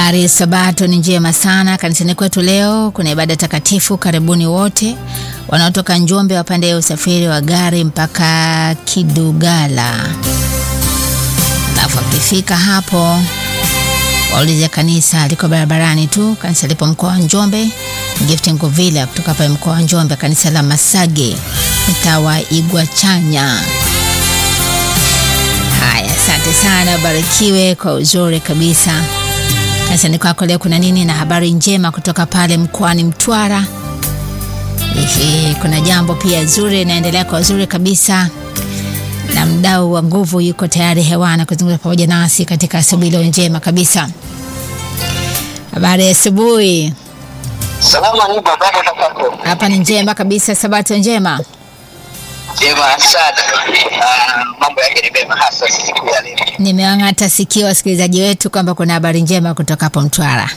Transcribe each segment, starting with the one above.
Habari ya Sabato ni njema sana kanisani kwetu. Leo kuna ibada takatifu. Karibuni wote wanaotoka Njombe wapande usafiri wa gari mpaka Kidugala, alafu akifika hapo waulize kanisa liko barabarani tu. Kanisa lipo mkoa wa Njombe, Gifting Villa kutoka pale mkoa wa Njombe, kanisa la Masage mtaa wa Igwachanya. Haya, asante sana, barikiwe kwa uzuri kabisa. Kanisani kwako leo kuna nini? Na habari njema kutoka pale mkoani Mtwara. Ehe, kuna jambo pia zuri inaendelea kwa uzuri kabisa, na mdau wa nguvu yuko tayari hewani kuzungumza pamoja nasi katika asubuhi leo njema kabisa. Habari ya asubuhi. Salama ni baba kwako. Hapa ni njema kabisa, sabato njema. Jema sana. Ah, mambo yake ni mema hasa siku ya leo. Nimeang'ata sikio wasikilizaji wetu kwamba kuna habari njema kutoka hapo Mtwara.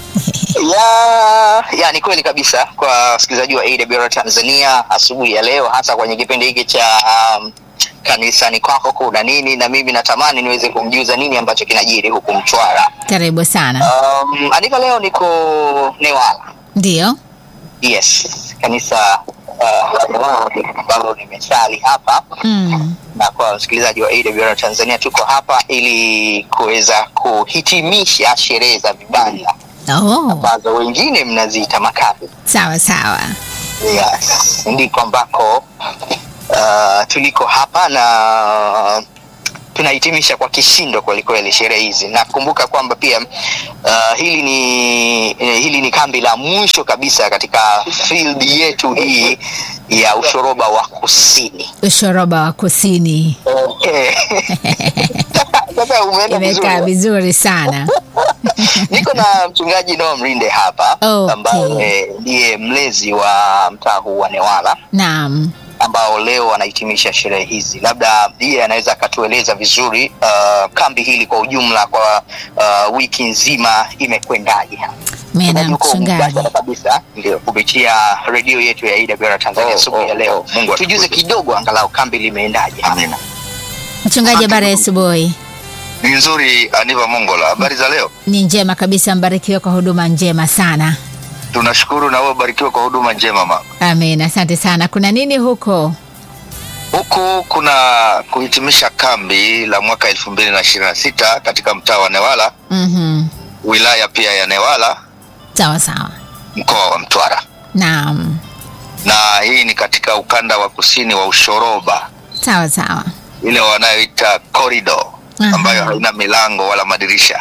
Ya, ya ni kweli kabisa kwa wasikilizaji wa AWR Tanzania asubuhi ya leo hasa kwenye kipindi hiki cha um, kanisani kwako kuna nini, na mimi natamani niweze kumjuza nini ambacho kinajiri huku Mtwara. Karibu sana. Um, andika leo niko Newala. Ndio. Yes, kanisa uh, la Newala ambalo nimesali hapa Mm. na kwa wasikilizaji wa AWR Tanzania tuko hapa ili kuweza kuhitimisha sherehe za vibanda Oh, ambazo wengine mnaziita makazi. sawa sawa. Yes, ndiko ambako uh, tuliko hapa na tunahitimisha kwa kishindo kwelikweli sherehe hizi. Nakumbuka kwamba pia uh, hili ni eh, hili ni kambi la mwisho kabisa katika field yetu hii ya ushoroba wa kusini. Ushoroba wa kusini Okay. Sasa umeenda imekaa vizuri. vizuri sana. Niko na mchungaji Noah Mrinde hapa Okay. ambaye ndiye mlezi wa mtaa huu wa Newala Naam. ambao leo anahitimisha sherehe hizi. Labda yeye anaweza akatueleza vizuri uh, kambi hili kwa ujumla kwa uh, wiki nzima imekwendaje? Mena Yuko mchungaji. mubashara kabisa ndio kupitia redio yetu ya AWR Tanzania Oh, asubuhi ya oh, leo. oh, Mungu Tujuze atukuze. kidogo angalau kambi limeendaje? Amina. Mchungaji, habari ya asubuhi. Ni nzuri Aniva Mongola, habari za leo? Ni njema kabisa, mbarikiwe kwa huduma njema sana. Tunashukuru na wewe ubarikiwe kwa huduma njema mama. Amen, asante sana. Kuna nini huko? Huku kuna kuhitimisha kambi la mwaka elfu mbili na ishirini na sita katika mtaa wa Newala, Mhm. wilaya pia ya Newala, Sawa sawa. mkoa wa Mtwara, Naam. na hii ni katika ukanda wa kusini wa Ushoroba, Sawa sawa. ile wanayoita corridor Aha. ambayo haina milango wala madirisha.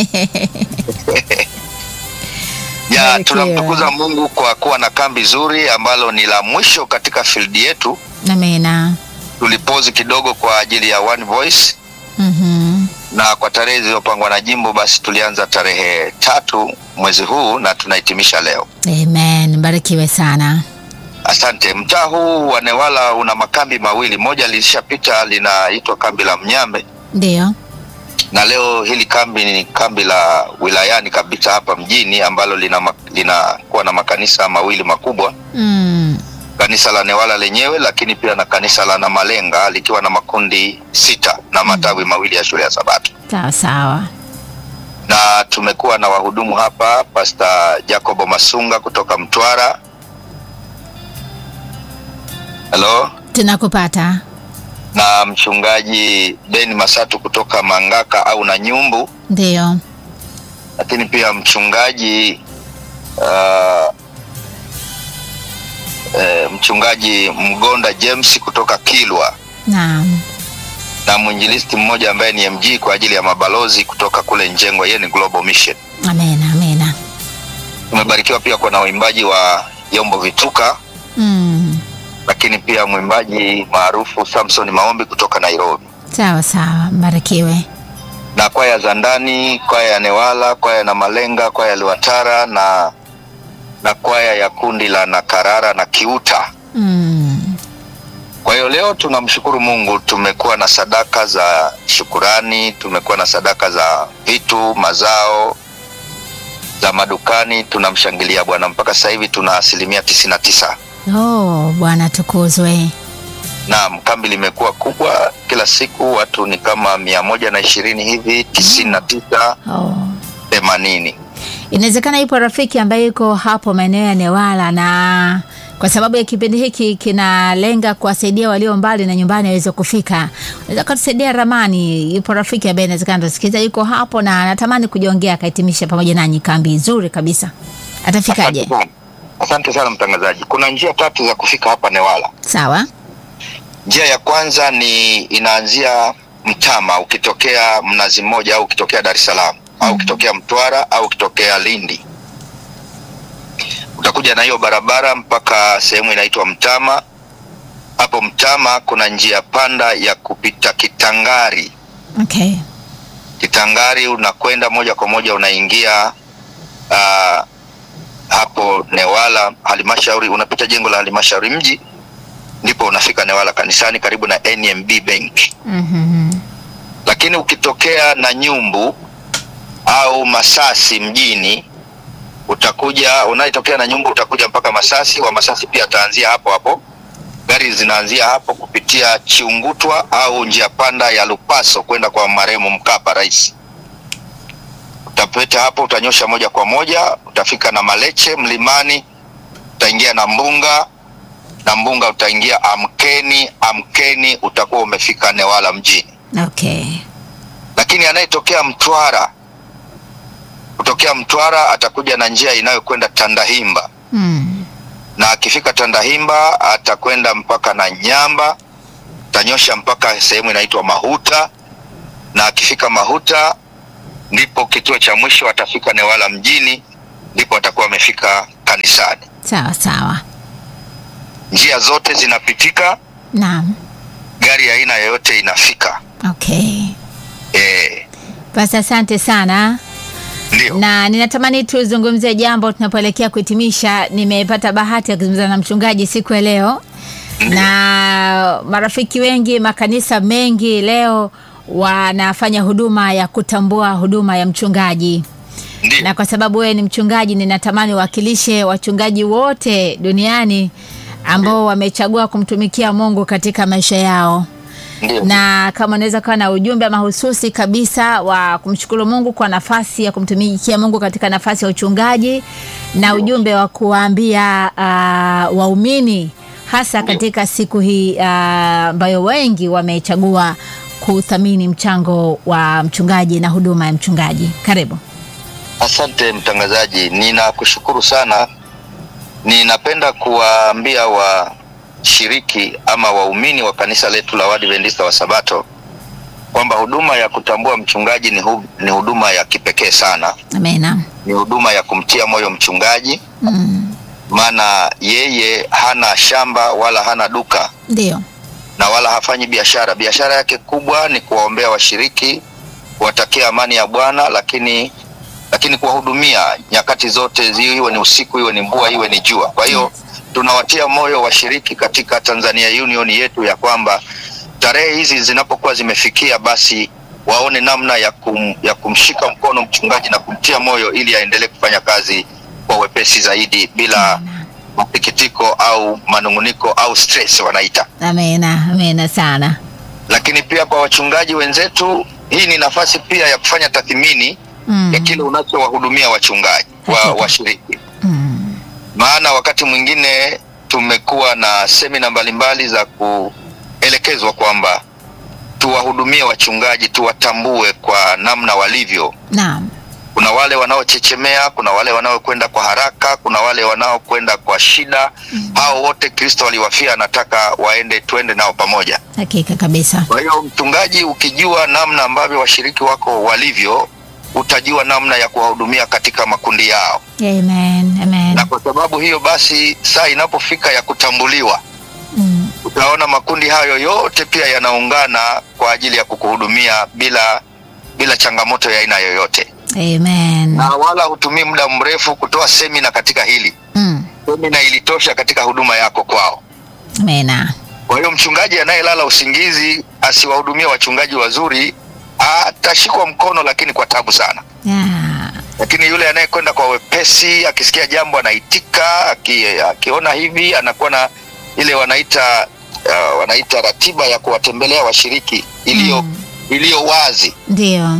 ya Barikiwe. tunamtukuza Mungu kwa kuwa na kambi zuri ambalo ni la mwisho katika field yetu. Amina. Tulipozi kidogo kwa ajili ya One Voice Mhm. na kwa tarehe zilizopangwa na jimbo, basi tulianza tarehe tatu mwezi huu na tunahitimisha leo. Amen, mbarikiwe sana. Asante. Mtaa huu wa Newala una makambi mawili, moja lilishapita linaitwa kambi la Mnyambe, Ndio. na leo hili kambi ni kambi la wilayani kabisa hapa mjini ambalo lina ma- linakuwa na makanisa mawili makubwa, Mm. kanisa la Newala lenyewe, lakini pia na kanisa la Namalenga likiwa na makundi sita na matawi mawili ya shule ya Sabato. Sawa sawa. na tumekuwa na wahudumu hapa, Pastor Jacobo Masunga kutoka Mtwara. Hello, Tunakupata. na mchungaji Ben Masatu kutoka Mangaka au na Nyumbu, Ndio. lakini pia mchungaji uh, eh, mchungaji Mgonda James kutoka Kilwa Naam. na mwinjilisti mmoja ambaye ni MG kwa ajili ya mabalozi kutoka kule Njengwa, yeye ni Global Mission. Amena, amena. Tumebarikiwa pia kwa na waimbaji wa Yombo Vituka Mm. lakini pia mwimbaji maarufu Samson Maombi kutoka Nairobi, Sawa sawa, mbarikiwe. na kwaya za ndani, kwaya ya Newala, kwaya na Malenga, kwaya ya Liwatara na na kwaya ya kundi la Nakarara na Kiuta. Mm. Kwa hiyo leo tunamshukuru Mungu, tumekuwa na sadaka za shukurani, tumekuwa na sadaka za vitu, mazao za madukani. Tunamshangilia Bwana mpaka sasa hivi tuna asilimia tisini na tisa. Oh, Bwana tukuzwe. Naam, kambi limekuwa kubwa, kila siku watu ni kama mia moja na ishirini hivi, tisini na tisa Oh. themanini. Inawezekana ipo rafiki ambaye yuko hapo maeneo ya Newala na kwa sababu ya kipindi hiki kinalenga kuwasaidia walio mbali na nyumbani waweze kufika, unaweza kutusaidia ramani? Yupo rafiki ambaye inawezekana tusikiza, yuko hapo na anatamani kujiongea akahitimisha pamoja nanyi kambi nzuri kabisa, atafikaje? Asante sana. Asante sana mtangazaji. Kuna njia tatu za kufika hapa Newala. Sawa. Njia ya kwanza ni inaanzia Mtama, ukitokea Mnazi Mmoja au ukitokea Dar es Salaam au ukitokea Mtwara au ukitokea Lindi, utakuja na hiyo barabara mpaka sehemu inaitwa Mtama. Hapo Mtama kuna njia panda ya kupita Kitangari. Okay. Kitangari unakwenda moja kwa moja unaingia uh, hapo Newala halmashauri, unapita jengo la halmashauri mji, ndipo unafika Newala kanisani karibu na NMB Bank. Mhm. Lakini ukitokea na Nyumbu au Masasi mjini, utakuja unayetokea na Nyumbu utakuja mpaka Masasi. Wa Masasi pia ataanzia hapo hapo, gari zinaanzia hapo kupitia Chiungutwa au njia panda ya Lupaso kwenda kwa marehemu Mkapa rais. Utapita hapo, utanyosha moja kwa moja, utafika na Maleche mlimani, utaingia na Mbunga na Mbunga utaingia Amkeni. Amkeni utakuwa umefika Newala mjini Okay. lakini anayetokea Mtwara kutokea Mtwara atakuja na njia inayokwenda Tandahimba, Mm. na akifika Tandahimba atakwenda mpaka na Nyamba, tanyosha mpaka sehemu inaitwa Mahuta, na akifika Mahuta ndipo kituo cha mwisho atafika Newala mjini, ndipo atakuwa amefika kanisani. Sawa sawa. Njia zote zinapitika, Naam. gari ya aina yoyote inafika. Okay. E, Basi asante sana. ndio na ninatamani tuzungumzie jambo tunapoelekea kuhitimisha. Nimepata bahati ya kuzungumza na mchungaji siku ya leo, na marafiki wengi, makanisa mengi leo wanafanya huduma ya kutambua huduma ya mchungaji, ndio na kwa sababu wewe ni mchungaji, ninatamani uwakilishe wachungaji wote duniani ambao wamechagua kumtumikia Mungu katika maisha yao ndio na kama unaweza kuwa na ujumbe mahususi kabisa wa kumshukuru Mungu kwa nafasi ya kumtumikia Mungu katika nafasi ya uchungaji na ujumbe wa kuwaambia uh, waumini hasa katika siku hii ah, ambayo wengi wamechagua kuthamini mchango wa mchungaji na huduma ya mchungaji. Karibu. Asante mtangazaji, ninakushukuru sana. Ninapenda kuwaambia washiriki ama waumini wa kanisa letu la Waadventista wa Sabato kwamba huduma ya kutambua mchungaji ni, hu, ni huduma ya kipekee sana, Amena. ni huduma ya kumtia moyo mchungaji, Mm, maana yeye hana shamba wala hana duka Ndio. na wala hafanyi biashara. Biashara yake kubwa ni kuwaombea washiriki, kuwatakia amani ya Bwana, lakini lakini kuwahudumia nyakati zote, zi- iwe ni usiku, iwe ni mvua, iwe ni jua. Kwa hiyo tunawatia moyo washiriki katika Tanzania Union yetu ya kwamba tarehe hizi zinapokuwa zimefikia, basi waone namna ya, kum, ya kumshika mkono mchungaji na kumtia moyo ili aendelee kufanya kazi kwa wepesi zaidi bila masikitiko au manunguniko au stress wanaita Amena. Amena sana. lakini pia kwa wachungaji wenzetu, hii ni nafasi pia ya kufanya tathmini Mm, ya kile unachowahudumia wachungaji wa Hakika. washiriki. mm, Maana wakati mwingine tumekuwa na semina mbalimbali za kuelekezwa kwamba tuwahudumie wachungaji, tuwatambue kwa namna walivyo. Naam. Kuna wale wanaochechemea, kuna wale wanaokwenda kwa haraka, kuna wale wanaokwenda kwa shida. Hao wote Kristo aliwafia, anataka waende, tuende nao pamoja. Hakika kabisa. Kwa hiyo mchungaji, ukijua namna ambavyo washiriki wako walivyo, utajua namna ya kuwahudumia katika makundi yao, Amen. Amen. na kwa sababu hiyo basi, saa inapofika ya kutambuliwa, Mm, utaona makundi hayo yote pia yanaungana kwa ajili ya kukuhudumia bila bila changamoto ya aina yoyote, Amen. na wala hutumii muda mrefu kutoa semina katika hili. Mm, Semina ilitosha katika huduma yako kwao. Amena. Kwa hiyo mchungaji anayelala usingizi asiwahudumie wachungaji wazuri atashikwa mkono, lakini kwa tabu sana. Yeah. Lakini yule anayekwenda kwa wepesi, akisikia jambo anaitika, aki, akiona hivi anakuwa na ile wanaita uh, wanaita ratiba ya kuwatembelea washiriki iliyo Mm. iliyo wazi. Ndio.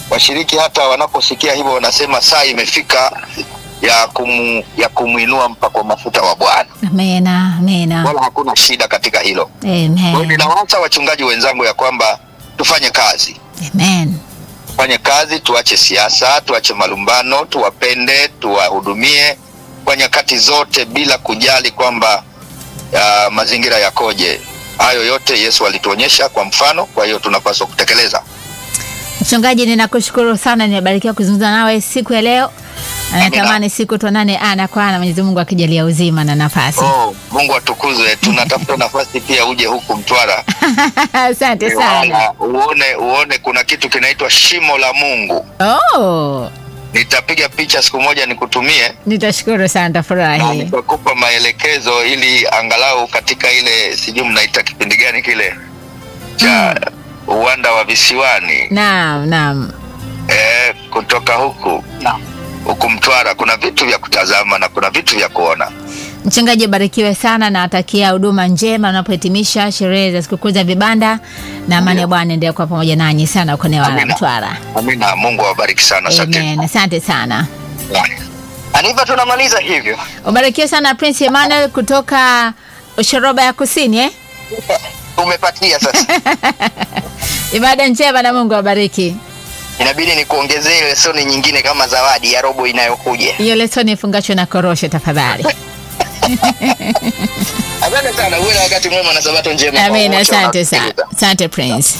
washiriki hata wanaposikia hivyo wanasema saa imefika ya kumu, ya kumwinua mpakwa mafuta wa Bwana, Amena, amena. wala hakuna shida katika hilo. Kwa hiyo Amen. ninawaasa wachungaji wenzangu ya kwamba tufanye kazi, Amen. tufanye kazi, tuache siasa, tuache malumbano, tuwapende, tuwahudumie kwa nyakati zote bila kujali kwamba uh, mazingira yakoje. Hayo yote Yesu alituonyesha kwa mfano, kwa hiyo tunapaswa kutekeleza. Mchungaji, ninakushukuru sana, nimebarikiwa kuzungumza nawe siku ya leo. Anatamani siku tuonane ana kwa ana, Mwenyezi Mungu akijalia uzima na nafasi. Oh, Mungu atukuzwe. Tunatafuta nafasi pia uje huku Mtwara Asante sana. uone uone kuna kitu kinaitwa shimo la Mungu. Oh, Nitapiga picha siku moja nikutumie nitashukuru sana, na tafurahi. nitakupa maelekezo ili angalau katika ile sijui mnaita kipindi gani kile cha uwanda wa visiwani Naam, naam. eh, kutoka huku huku Mtwara kuna vitu vya kutazama na kuna vitu vya kuona. Mchungaji, barikiwe sana na atakia huduma njema unapohitimisha sherehe za sikukuu za vibanda, na amani ya Bwana endelee kuwa pamoja nanyi sana uko Newala Amina. Mtwara. Amina, Mungu awabariki sana. Asante. Amen. Asante sana. Aniva, tunamaliza hivyo. Ubarikiwe sana Prince Emmanuel kutoka Ushoroba ya Kusini eh? Umepatia sasa, Ibada njema na Mungu awabariki. inabidi nikuongezee lesoni nyingine kama zawadi ya robo inayokuja. Hiyo lesoni ifungashwe na korosho tafadhali. Asante sana, uwe na wakati mwema na sabato njema. kwa Amen. wote Asante sana. wanaosikiliza. Asante Prince.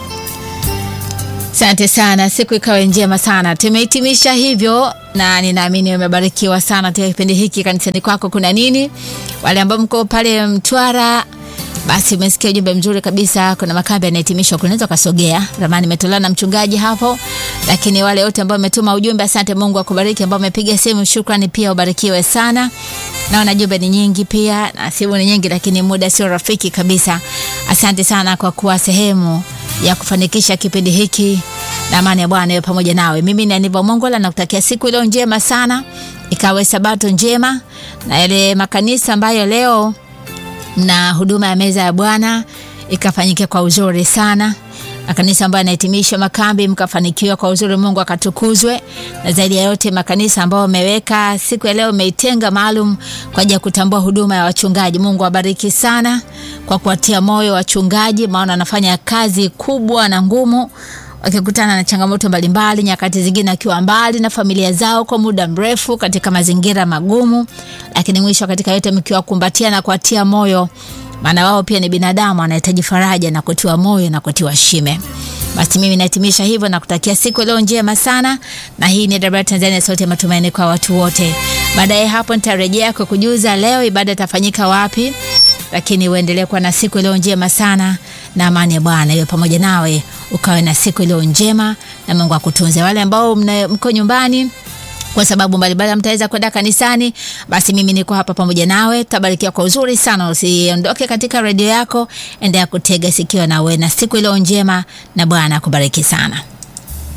Asante sana, siku ikawe njema sana. Tumehitimisha hivyo, na ninaamini umebarikiwa sana katika kipindi hiki. Kanisani kwako kuna nini? Wale ambao mko pale Mtwara, basi umesikia ujumbe mzuri kabisa. Kuna makambi yanahitimishwa, kunaweza ukasogea. Ramani imetolewa na mchungaji hapo, lakini wale wote ambao umetuma ujumbe, asante. Mungu akubariki. Ambao umepiga simu, shukrani pia, ubarikiwe sana. Naona jumbe ni nyingi pia na simu ni nyingi, lakini muda sio rafiki kabisa. Asante sana kwa kuwa sehemu ya kufanikisha kipindi hiki, na amani ya Bwana iwe pamoja nawe. Mimi ni Aniva Mongola, nakutakia siku iliyo njema sana, ikawe sabato njema, na yale makanisa ambayo leo na huduma ya meza ya Bwana ikafanyike kwa uzuri sana. Makanisa ambayo yanahitimisha makambi mkafanikiwa kwa uzuri, Mungu akatukuzwe. Na zaidi ya yote, makanisa ambayo wameweka siku ya leo, umeitenga maalum kwa ajili ya kutambua huduma ya wachungaji. Mungu awabariki sana kwa kuwatia moyo wachungaji, maana wanafanya kazi kubwa na ngumu wakikutana na changamoto mbalimbali, nyakati zingine akiwa mbali na familia zao kwa muda mrefu katika mazingira magumu, lakini mwisho katika yote mkiwakumbatia na kuwatia moyo, maana wao pia ni binadamu, anahitaji faraja na kutiwa moyo na kutiwa shime. Basi mimi nahitimisha hivyo na kutakia siku leo njema sana, na hii ni Dabra Tanzania, sauti ya matumaini kwa watu wote. Baadaye hapo nitarejea kwa kujuza leo ibada itafanyika wapi, lakini uendelee kuwa na siku iliyo njema sana, na amani ya Bwana iwe pamoja nawe, ukawe na siku iliyo njema, na Mungu akutunze. Wale ambao mna- mko nyumbani kwa sababu mbalimbali mtaweza kwenda kanisani, basi mimi niko hapa pamoja nawe, tutabarikiwa kwa uzuri sana. Usiondoke katika redio yako, endelea kutega sikio na uwe na siku iliyo njema, na Bwana akubariki sana.